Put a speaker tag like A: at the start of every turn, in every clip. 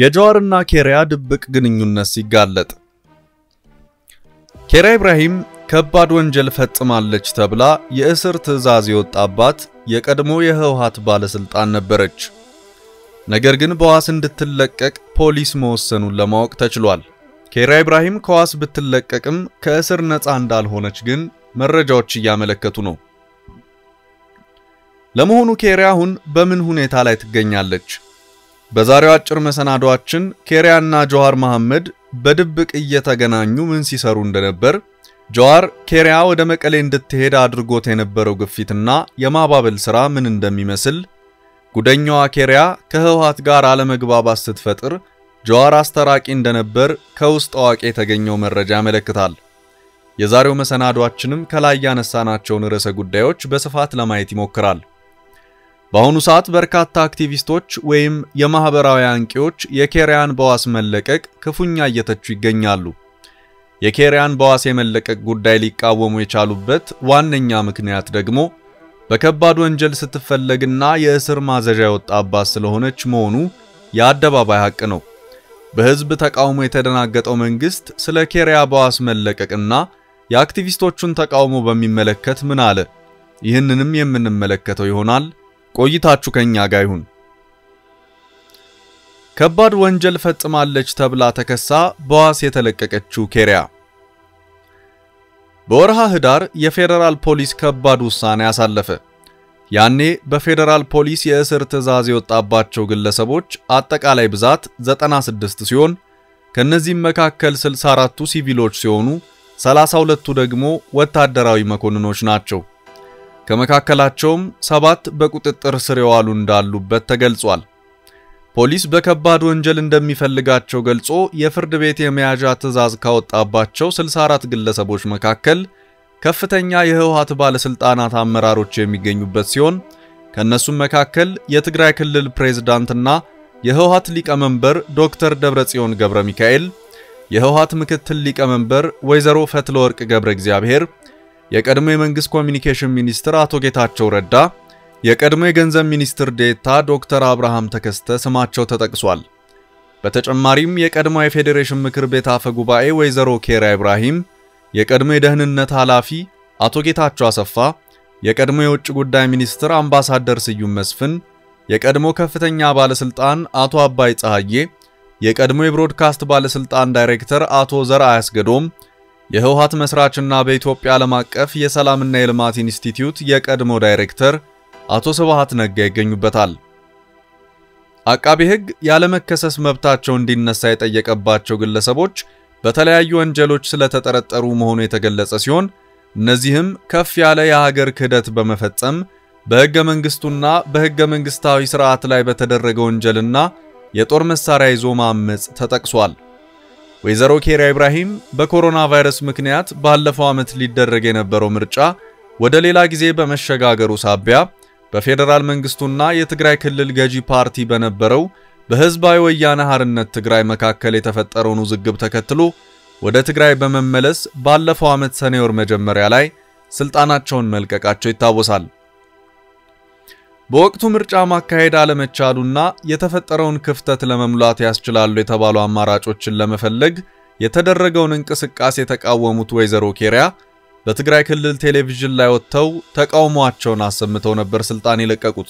A: የጀዋርና ኬሪያ ድብቅ ግንኙነት ሲጋለጥ ኬሪያ ኢብራሂም ከባድ ወንጀል ፈጽማለች ተብላ የእስር ትዕዛዝ የወጣባት የቀድሞ የህወሓት ባለስልጣን ነበረች። ነገር ግን በዋስ እንድትለቀቅ ፖሊስ መወሰኑን ለማወቅ ተችሏል። ኬሪያ ኢብራሂም ከዋስ ብትለቀቅም ከእስር ነፃ እንዳልሆነች ግን መረጃዎች እያመለከቱ ነው። ለመሆኑ ኬሪያ አሁን በምን ሁኔታ ላይ ትገኛለች? በዛሬው አጭር መሰናዷችን ኬሪያና ጀዋር መሐመድ በድብቅ እየተገናኙ ምን ሲሰሩ እንደነበር፣ ጀዋር ኬሪያ ወደ መቀሌ እንድትሄድ አድርጎት የነበረው ግፊትና የማባበል ሥራ ምን እንደሚመስል፣ ጉደኛዋ ኬሪያ ከህወሓት ጋር አለመግባባት ስትፈጥር ጀዋር አስተራቂ እንደነበር ከውስጥ አዋቂ የተገኘው መረጃ ያመለክታል። የዛሬው መሰናዷችንም ከላይ ያነሳናቸውን ርዕሰ ጉዳዮች በስፋት ለማየት ይሞክራል። በአሁኑ ሰዓት በርካታ አክቲቪስቶች ወይም የማህበራዊ አንቂዎች የኬሪያን በዋስ መለቀቅ ክፉኛ እየተቹ ይገኛሉ። የኬሪያን በዋስ የመለቀቅ ጉዳይ ሊቃወሙ የቻሉበት ዋነኛ ምክንያት ደግሞ በከባድ ወንጀል ስትፈለግና የእስር ማዘዣ የወጣባት ስለሆነች መሆኑ የአደባባይ ሐቅ ነው። በህዝብ ተቃውሞ የተደናገጠው መንግስት ስለ ኬሪያ በዋስ መለቀቅና የአክቲቪስቶቹን ተቃውሞ በሚመለከት ምን አለ? ይህንንም የምንመለከተው ይሆናል። ቆይታችሁ ከኛ ጋር ይሁን። ከባድ ወንጀል ፈጽማለች ተብላ ተከሳ በዋስ የተለቀቀችው ኬሪያ በወርሃ ህዳር የፌዴራል ፖሊስ ከባድ ውሳኔ አሳለፈ። ያኔ በፌዴራል ፖሊስ የእስር ትዕዛዝ የወጣባቸው ግለሰቦች አጠቃላይ ብዛት 96 ሲሆን ከነዚህም መካከል 64ቱ ሲቪሎች ሲሆኑ 32ቱ ደግሞ ወታደራዊ መኮንኖች ናቸው። ከመካከላቸውም ሰባት በቁጥጥር ስር የዋሉ እንዳሉበት ተገልጿል። ፖሊስ በከባድ ወንጀል እንደሚፈልጋቸው ገልጾ የፍርድ ቤት የመያዣ ትዕዛዝ ካወጣባቸው 64 ግለሰቦች መካከል ከፍተኛ የህወሓት ባለስልጣናት አመራሮች የሚገኙበት ሲሆን ከነሱም መካከል የትግራይ ክልል ፕሬዝዳንትና የህወሓት ሊቀመንበር ዶክተር ደብረጽዮን ገብረ ሚካኤል፣ የህወሓት ምክትል ሊቀመንበር ወይዘሮ ፈትለወርቅ ገብረ እግዚአብሔር የቀድሞ የመንግስት ኮሚኒኬሽን ሚኒስትር አቶ ጌታቸው ረዳ፣ የቀድሞ የገንዘብ ሚኒስትር ዴታ ዶክተር አብርሃም ተከስተ ስማቸው ተጠቅሷል። በተጨማሪም የቀድሞ የፌዴሬሽን ምክር ቤት አፈ ጉባኤ ወይዘሮ ኬሪያ ኢብራሂም፣ የቀድሞ የደህንነት ኃላፊ አቶ ጌታቸው አሰፋ፣ የቀድሞ የውጭ ጉዳይ ሚኒስትር አምባሳደር ስዩም መስፍን፣ የቀድሞ ከፍተኛ ባለስልጣን አቶ አባይ ፀሐዬ፣ የቀድሞ የብሮድካስት ባለስልጣን ዳይሬክተር አቶ ዘርአ ያስገዶም የህወሓት መስራችና በኢትዮጵያ ዓለም አቀፍ የሰላምና የልማት ኢንስቲትዩት የቀድሞ ዳይሬክተር አቶ ስብሃት ነጋ ይገኙበታል። አቃቤ ሕግ ያለመከሰስ መብታቸው እንዲነሳ የጠየቀባቸው ግለሰቦች በተለያዩ ወንጀሎች ስለተጠረጠሩ መሆኑ የተገለጸ ሲሆን እነዚህም ከፍ ያለ የሀገር ክህደት በመፈጸም በሕገ መንግስቱና በሕገ መንግስታዊ ስርዓት ላይ በተደረገ ወንጀልና የጦር መሳሪያ ይዞ ማመጽ ተጠቅሷል። ወይዘሮ ኬሪያ ኢብራሂም በኮሮና ቫይረስ ምክንያት ባለፈው ዓመት ሊደረግ የነበረው ምርጫ ወደ ሌላ ጊዜ በመሸጋገሩ ሳቢያ በፌዴራል መንግስቱና የትግራይ ክልል ገዢ ፓርቲ በነበረው በህዝባዊ ወያነ ሓርነት ትግራይ መካከል የተፈጠረውን ውዝግብ ተከትሎ ወደ ትግራይ በመመለስ ባለፈው ዓመት ሰኔ ወር መጀመሪያ ላይ ስልጣናቸውን መልቀቃቸው ይታወሳል። በወቅቱ ምርጫ ማካሄድ አለመቻሉና የተፈጠረውን ክፍተት ለመሙላት ያስችላሉ የተባሉ አማራጮችን ለመፈለግ የተደረገውን እንቅስቃሴ የተቃወሙት ወይዘሮ ኬሪያ በትግራይ ክልል ቴሌቪዥን ላይ ወጥተው ተቃውሟቸውን አሰምተው ነበር ስልጣን የለቀቁት።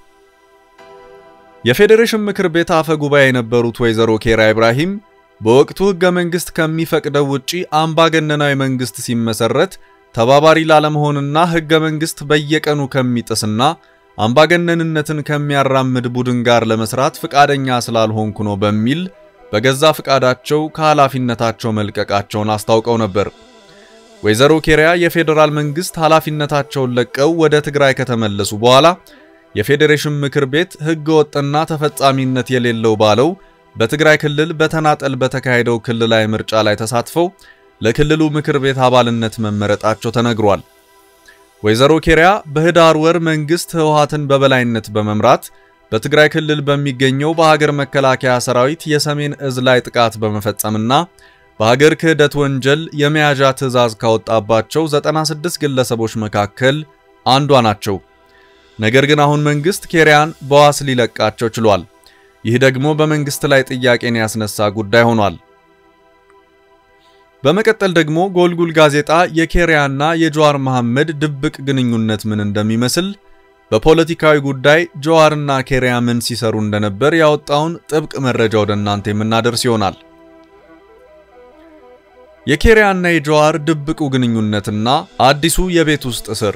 A: የፌዴሬሽን ምክር ቤት አፈ ጉባኤ የነበሩት ወይዘሮ ኬሪያ ኢብራሂም በወቅቱ ህገ መንግስት ከሚፈቅደው ውጪ አምባገነናዊ መንግስት ሲመሰረት ተባባሪ ላለመሆንና ህገ መንግስት በየቀኑ ከሚጥስና አምባገነንነትን ከሚያራምድ ቡድን ጋር ለመስራት ፍቃደኛ ስላልሆንኩ ነው በሚል በገዛ ፍቃዳቸው ከኃላፊነታቸው መልቀቃቸውን አስታውቀው ነበር። ወይዘሮ ኬሪያ የፌዴራል መንግስት ኃላፊነታቸውን ለቀው ወደ ትግራይ ከተመለሱ በኋላ የፌዴሬሽን ምክር ቤት ህገ ወጥና ተፈጻሚነት የሌለው ባለው በትግራይ ክልል በተናጠል በተካሄደው ክልላዊ ምርጫ ላይ ተሳትፈው ለክልሉ ምክር ቤት አባልነት መመረጣቸው ተነግሯል። ወይዘሮ ኬሪያ በህዳር ወር መንግስት ህወሓትን በበላይነት በመምራት በትግራይ ክልል በሚገኘው በሀገር መከላከያ ሰራዊት የሰሜን እዝ ላይ ጥቃት በመፈጸምና በሀገር ክህደት ወንጀል የመያዣ ትዕዛዝ ካወጣባቸው 96 ግለሰቦች መካከል አንዷ ናቸው። ነገር ግን አሁን መንግስት ኬሪያን በዋስ ሊለቃቸው ችሏል። ይህ ደግሞ በመንግስት ላይ ጥያቄን ያስነሳ ጉዳይ ሆኗል። በመቀጠል ደግሞ ጎልጉል ጋዜጣ የኬሪያና የጀዋር መሐመድ ድብቅ ግንኙነት ምን እንደሚመስል በፖለቲካዊ ጉዳይ ጀዋርና ኬሪያ ምን ሲሰሩ እንደነበር ያወጣውን ጥብቅ መረጃ ወደ እናንተ የምናደርስ ይሆናል። የኬሪያና የጀዋር ድብቁ ግንኙነትና አዲሱ የቤት ውስጥ እስር።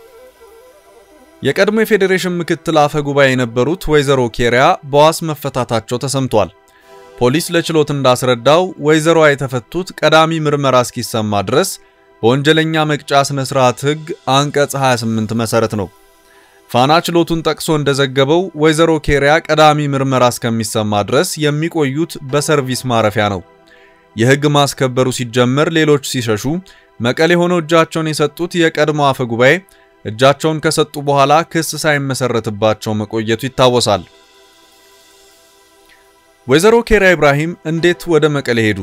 A: የቀድሞ የፌዴሬሽን ምክትል አፈ ጉባኤ የነበሩት ወይዘሮ ኬሪያ በዋስ መፈታታቸው ተሰምቷል። ፖሊስ ለችሎት እንዳስረዳው ወይዘሮዋ የተፈቱት ቀዳሚ ምርመራ እስኪሰማ ድረስ በወንጀለኛ መቅጫ ስነ ስርዓት ሕግ አንቀጽ 28 መሰረት ነው። ፋና ችሎቱን ጠቅሶ እንደዘገበው ወይዘሮ ኬሪያ ቀዳሚ ምርመራ እስከሚሰማ ድረስ የሚቆዩት በሰርቪስ ማረፊያ ነው። የሕግ ማስከበሩ ሲጀመር ሌሎች ሲሸሹ መቀሌ ሆነው እጃቸውን የሰጡት የቀድሞ አፈ ጉባኤ እጃቸውን ከሰጡ በኋላ ክስ ሳይመሰረትባቸው መቆየቱ ይታወሳል። ወይዘሮ ኬሪያ ኢብራሂም እንዴት ወደ መቀሌ ሄዱ?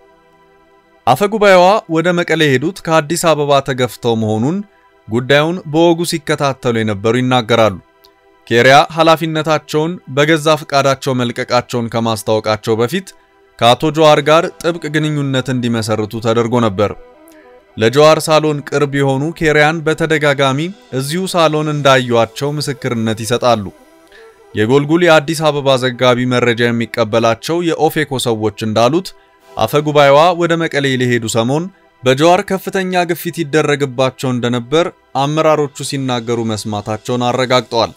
A: አፈ ጉባኤዋ ወደ መቀሌ ሄዱት ከአዲስ አበባ ተገፍተው መሆኑን ጉዳዩን በወጉ ሲከታተሉ የነበሩ ይናገራሉ። ኬሪያ ኃላፊነታቸውን በገዛ ፈቃዳቸው መልቀቃቸውን ከማስታወቃቸው በፊት ከአቶ ጀዋር ጋር ጥብቅ ግንኙነት እንዲመሰርቱ ተደርጎ ነበር። ለጀዋር ሳሎን ቅርብ የሆኑ ኬሪያን በተደጋጋሚ እዚሁ ሳሎን እንዳዩዋቸው ምስክርነት ይሰጣሉ። የጎልጉል የአዲስ አበባ ዘጋቢ መረጃ የሚቀበላቸው የኦፌኮ ሰዎች እንዳሉት አፈ ጉባኤዋ ወደ መቀሌ ሊሄዱ ሰሞን በጀዋር ከፍተኛ ግፊት ይደረግባቸው እንደነበር አመራሮቹ ሲናገሩ መስማታቸውን አረጋግጠዋል።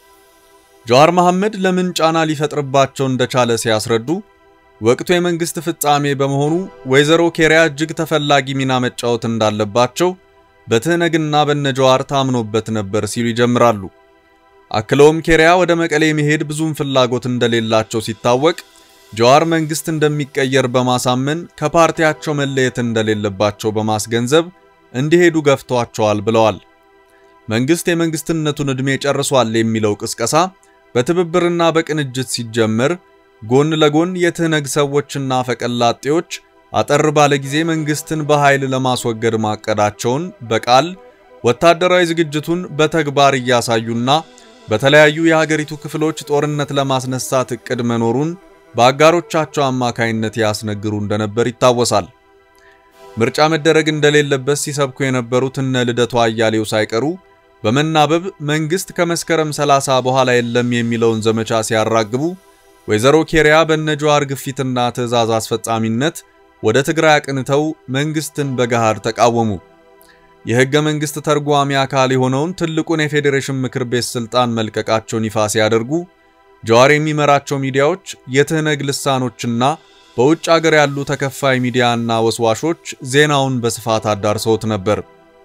A: ጀዋር መሐመድ ለምን ጫና ሊፈጥርባቸው እንደቻለ ሲያስረዱ ወቅቱ የመንግስት ፍጻሜ በመሆኑ ወይዘሮ ኬሪያ እጅግ ተፈላጊ ሚና መጫወት እንዳለባቸው በትህነግና በነጀዋር ታምኖበት ነበር ሲሉ ይጀምራሉ። አክለውም ኬሪያ ወደ መቀሌ መሄድ ብዙም ፍላጎት እንደሌላቸው ሲታወቅ ጀዋር መንግስት እንደሚቀየር በማሳመን ከፓርቲያቸው መለየት እንደሌለባቸው በማስገንዘብ እንዲሄዱ ገፍቷቸዋል ብለዋል። መንግስት የመንግስትነቱን ዕድሜ ጨርሷል የሚለው ቅስቀሳ በትብብርና በቅንጅት ሲጀመር ጎን ለጎን የትህነግ ሰዎችና ፈቀላጤዎች አጠር ባለ ጊዜ መንግስትን በኃይል ለማስወገድ ማቀዳቸውን በቃል ወታደራዊ ዝግጅቱን በተግባር እያሳዩና በተለያዩ የሀገሪቱ ክፍሎች ጦርነት ለማስነሳት እቅድ መኖሩን በአጋሮቻቸው አማካይነት ያስነግሩ እንደነበር ይታወሳል። ምርጫ መደረግ እንደሌለበት ሲሰብኩ የነበሩት እነ ልደቱ አያሌው ሳይቀሩ በመናበብ መንግስት ከመስከረም 30 በኋላ የለም የሚለውን ዘመቻ ሲያራግቡ ወይዘሮ ኬሪያ በነጀዋር ግፊትና ትዕዛዝ አስፈጻሚነት ወደ ትግራይ አቅንተው መንግስትን በገሃድ ተቃወሙ። የህገ መንግስት ተርጓሚ አካል የሆነውን ትልቁን የፌዴሬሽን ምክር ቤት ስልጣን መልቀቃቸውን ይፋ ሲያደርጉ ጀዋር የሚመራቸው ሚዲያዎች የትህነግ ልሳኖችና በውጭ አገር ያሉ ተከፋይ ሚዲያና ወስዋሾች ዜናውን በስፋት አዳርሰውት ነበር።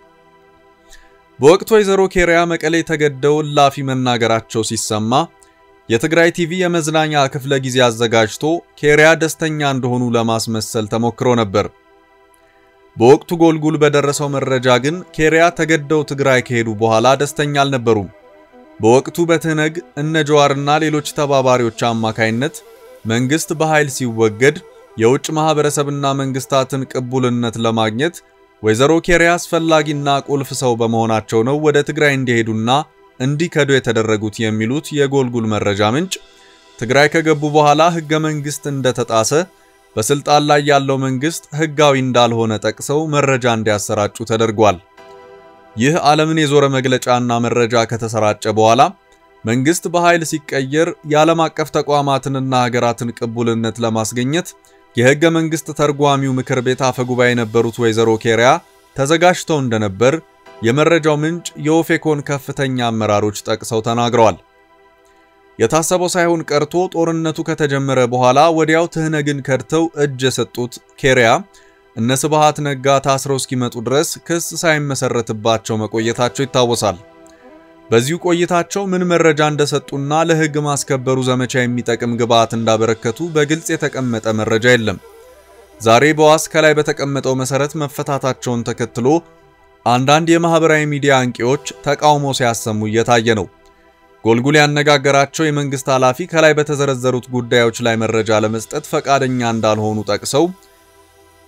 A: በወቅቱ ወይዘሮ ኬሪያ መቀሌ ተገደው እላፊ መናገራቸው ሲሰማ የትግራይ ቲቪ የመዝናኛ ክፍለ ጊዜ አዘጋጅቶ ኬሪያ ደስተኛ እንደሆኑ ለማስመሰል ተሞክሮ ነበር። በወቅቱ ጎልጉል በደረሰው መረጃ ግን ኬሪያ ተገደው ትግራይ ከሄዱ በኋላ ደስተኛ አልነበሩም። በወቅቱ በትህነግ እነ ጀዋርና ሌሎች ተባባሪዎች አማካይነት መንግስት በኃይል ሲወገድ የውጭ ማህበረሰብና መንግስታትን ቅቡልነት ለማግኘት ወይዘሮ ኬሪያ አስፈላጊና ቁልፍ ሰው በመሆናቸው ነው ወደ ትግራይ እንዲሄዱና እንዲከዱ የተደረጉት የሚሉት የጎልጉል መረጃ ምንጭ ትግራይ ከገቡ በኋላ ህገ መንግስት እንደተጣሰ በስልጣን ላይ ያለው መንግስት ህጋዊ እንዳልሆነ ጠቅሰው መረጃ እንዲያሰራጩ ተደርጓል። ይህ ዓለምን የዞረ መግለጫና መረጃ ከተሰራጨ በኋላ መንግስት በኃይል ሲቀየር የዓለም አቀፍ ተቋማትንና ሀገራትን ቅቡልነት ለማስገኘት የህገ መንግስት ተርጓሚው ምክር ቤት አፈ ጉባኤ የነበሩት ወይዘሮ ኬሪያ ተዘጋጅተው እንደነበር የመረጃው ምንጭ የኦፌኮን ከፍተኛ አመራሮች ጠቅሰው ተናግረዋል። የታሰበው ሳይሆን ቀርቶ ጦርነቱ ከተጀመረ በኋላ ወዲያው ትህነግን ከድተው እጅ የሰጡት ኬሪያ እነ ስብሃት ነጋ ታስረው እስኪመጡ ድረስ ክስ ሳይመሰረትባቸው መቆየታቸው ይታወሳል። በዚሁ ቆይታቸው ምን መረጃ እንደሰጡና ለህግ ማስከበሩ ዘመቻ የሚጠቅም ግብዓት እንዳበረከቱ በግልጽ የተቀመጠ መረጃ የለም። ዛሬ በዋስ ከላይ በተቀመጠው መሰረት መፈታታቸውን ተከትሎ አንዳንድ የማህበራዊ ሚዲያ አንቂዎች ተቃውሞ ሲያሰሙ እየታየ ነው። ጎልጉል ያነጋገራቸው የመንግስት ኃላፊ ከላይ በተዘረዘሩት ጉዳዮች ላይ መረጃ ለመስጠት ፈቃደኛ እንዳልሆኑ ጠቅሰው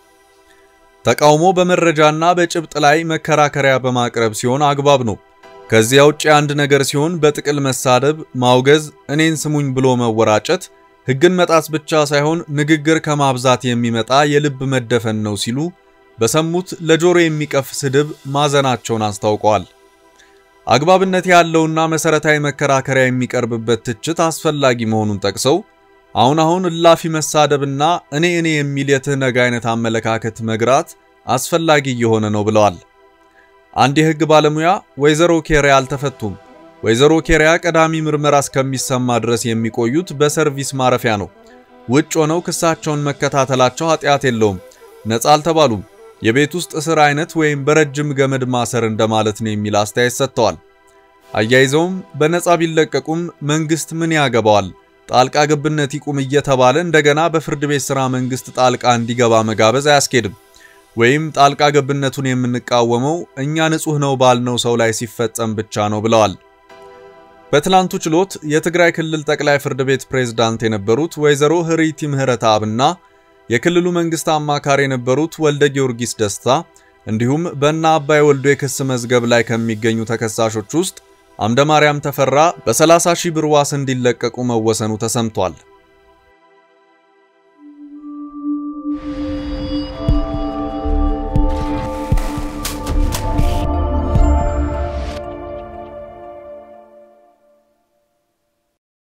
A: ተቃውሞ በመረጃና በጭብጥ ላይ መከራከሪያ በማቅረብ ሲሆን አግባብ ነው። ከዚያ ውጭ አንድ ነገር ሲሆን በጥቅል መሳደብ፣ ማውገዝ፣ እኔን ስሙኝ ብሎ መወራጨት ሕግን መጣስ ብቻ ሳይሆን ንግግር ከማብዛት የሚመጣ የልብ መደፈን ነው ሲሉ በሰሙት ለጆሮ የሚቀፍ ስድብ ማዘናቸውን አስታውቀዋል። አግባብነት ያለውና መሰረታዊ መከራከሪያ የሚቀርብበት ትችት አስፈላጊ መሆኑን ጠቅሰው አሁን አሁን እላፊ መሳደብና እኔ እኔ የሚል የትህነግ አይነት አመለካከት መግራት አስፈላጊ እየሆነ ነው ብለዋል። አንድ የሕግ ባለሙያ ወይዘሮ ኬሪያ አልተፈቱም። ወይዘሮ ኬሪያ ቀዳሚ ምርመራ እስከሚሰማ ድረስ የሚቆዩት በሰርቪስ ማረፊያ ነው። ውጭ ሆነው ክሳቸውን መከታተላቸው ኃጢአት የለውም። ነፃ አልተባሉም። የቤት ውስጥ እስር አይነት ወይም በረጅም ገመድ ማሰር እንደማለት ነው የሚል አስተያየት ሰጥተዋል። አያይዘውም በነፃ ቢለቀቁም መንግስት ምን ያገባዋል? ጣልቃ ገብነት ይቁም እየተባለ እንደገና በፍርድ ቤት ሥራ መንግስት ጣልቃ እንዲገባ መጋበዝ አያስኬድም። ወይም ጣልቃ ገብነቱን የምንቃወመው እኛ ንጹሕ ነው ባልነው ሰው ላይ ሲፈጸም ብቻ ነው ብለዋል። በትላንቱ ችሎት የትግራይ ክልል ጠቅላይ ፍርድ ቤት ፕሬዝዳንት የነበሩት ወይዘሮ ህሪቲ ምህረተአብና የክልሉ መንግስት አማካሪ የነበሩት ወልደ ጊዮርጊስ ደስታ እንዲሁም በእነ አባይ ወልዶ የክስ መዝገብ ላይ ከሚገኙ ተከሳሾች ውስጥ አምደ ማርያም ተፈራ በ30 ሺህ ብር ዋስ እንዲለቀቁ መወሰኑ ተሰምቷል።